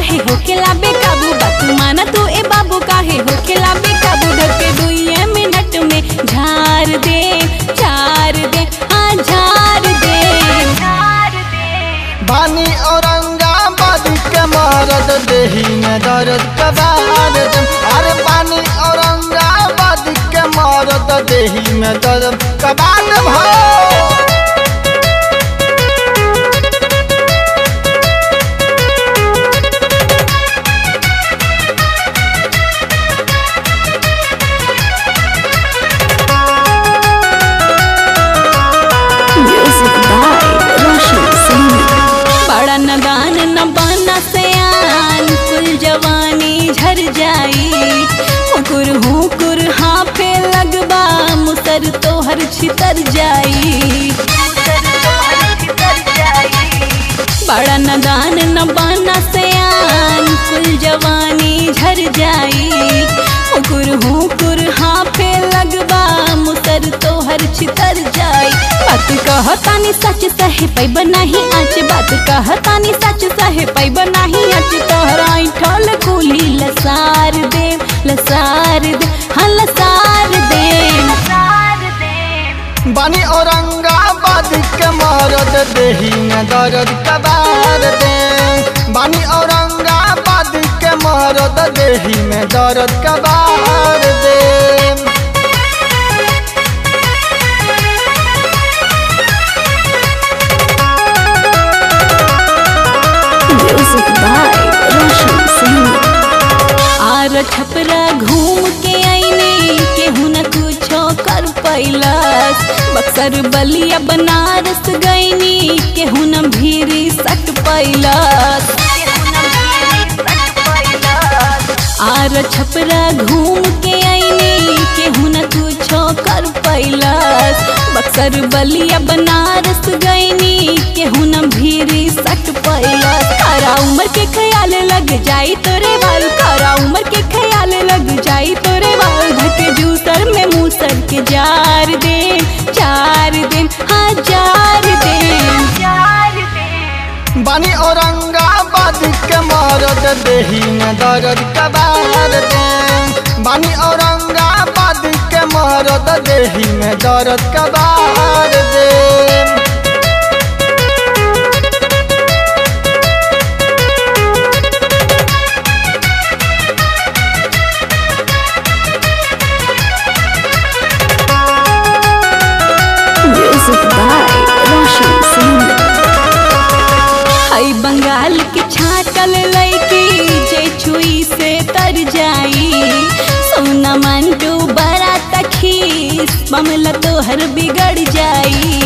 काहे होखेला बेकाबू बात माना तू ए बाबू काहे होखेला बेकाबू धके दुइये मिनट में झार दे झार दे हाँ झार दे बानी औरंगाबाद के मरद देही में दर्द कबार दम अरे बानी औरंगाबाद के मरद देही में दर्द कबार भो Music by Roshan Singh. बड़ा नगान न बना से आन कुल जवानी झर जाई हुकुर हुकुर हाफे लगबा मुसर तोहर छितर जाई बड़ा नगान न बना से आन कुल जवानी झर जाई हुकुर हुकुर हाफे लगबा मुसर तोहर छितर जाई बात कहतानी सच सहे पैब नाही आज बात कहतानी सच सहे पैब नाही आज तोहरा ठल कुली लसार दे लसार दे हाँ लसार दे बानी औरंगाबाद के मरद देही में दर्द कबार दे बानी औरंगाबाद के मरद देही में दर्द कबार दे Music by Roshan Singh. आर छपरा घूम के आईने केहू न कुछो कर पैलस बक्सर बलिया बनारस गईनी केहू न भीरी सट पैलस आर छपरा घूम के आईने केहू न कुछो कर पैलस बक्सर बलिया बनारस गईनी केहू न भीरी सट पैलस खरा उम्र के ख्याल लग जाई तोरे बाल खरा उम्र के ख्याल लग जाई तोरे बाल धके जूसर में मूसर के जार दे चार दिन हाँ जार दे बानी औरंगाबाद के मरद देही में दर्द कबार दे बानी औरंगाबाद के मरद देही में दर्द कबार दे Music by Roshan Singh. हई बंगाल के छाटल लैकी जे छुई से तर जाई सोना मंटू बड़ा तखीस बमला तोहर बिगड़ जाई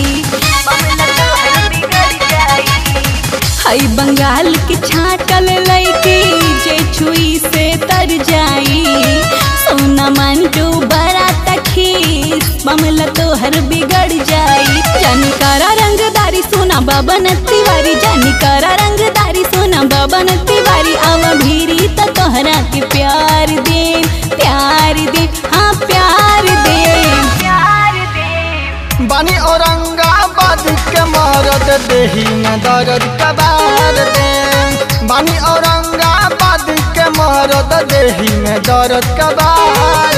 हई बंगाल के छाटल लैकी जे छुई से तर जाई सोना मंटू बड़ा तखीस बमला तोहर बिगड़ जाई जानी करा रंगदारी सोना बाबन तिवारी जानी करा रंगदारी सोना बाबन तिवारी आव भीरी त तोहरा के प्यार दे प्यार दे हाँ प्यार दे बानी औरंगाबाद के मरद देही में दर्द कबार दे बानी औरंगाबाद के मरद देही में दर्द कबार